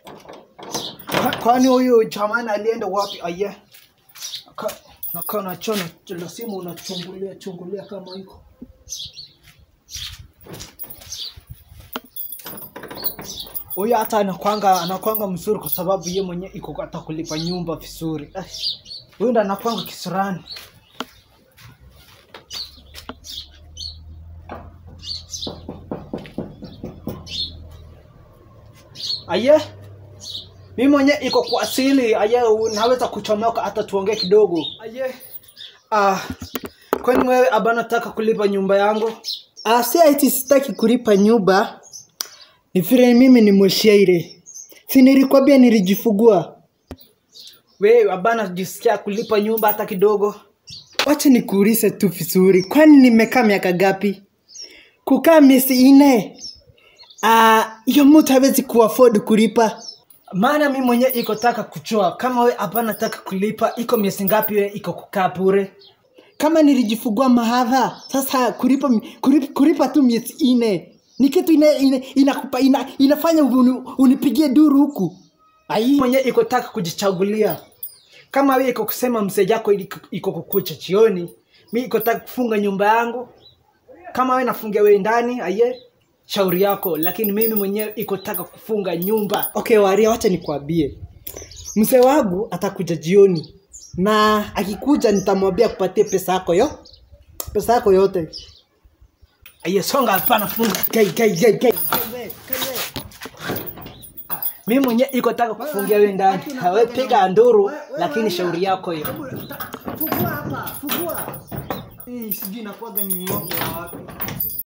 Kwa- Kwani huyu jamani alienda wapi? Aye, Naka- nakaa nachona lazima unachungulia chungulia kama iko huyu hata anakwanga anakwanga mzuri kwa sababu ye mwenyewe iko hata kulipa nyumba vizuri. Ai, Huyu ndo anakwanga kisurani. Aye, mimi mwenyewe iko kwa asili. Aye, naweza kuchomoka hata tuongee kidogo. Aye, ah, kwani wewe abana nataka kulipa nyumba yangu? Ah, si ati sitaki kulipa nyumba, ni vile mimi ni mshairi. Si nilikwambia nilijifugua. Wewe abana jisikia kulipa nyumba hata kidogo? Wacha nikuulize tu vizuri, kwani nimekaa miaka gapi? Kukaa miezi nne? Ah, hiyo mtu hawezi kuafford kulipa. maana mi mwenyewe iko taka kuchoa kama we hapana taka kulipa iko miezi ngapi we iko kukaa bure Kama nilijifugua mahadha, sasa kulipa, kulipa, kulipa tu miezi nne ni kitu ina, ina, inakupa, ina, inafanya uni, unipigie duru huku. Ai, mwenyewe iko taka kujichagulia kama we iko kusema mzee yako ili- iko kukucha chioni mi iko taka kufunga nyumba yangu kama we nafungia we ndani aye shauri yako lakini mimi mwenyewe iko taka kufunga nyumba okay waria wacha nikwambie mzee wangu atakuja jioni na akikuja nitamwambia kupatie pesa yako yo pesa yako yote aye songa hapana funga gai gai gai gai mimi mwenyewe iko taka kufungia we ndani we piga nduru lakini shauri yako hiyo fugua hapa fugua hii sijui inakuwaga ni ng'ombe ya wapi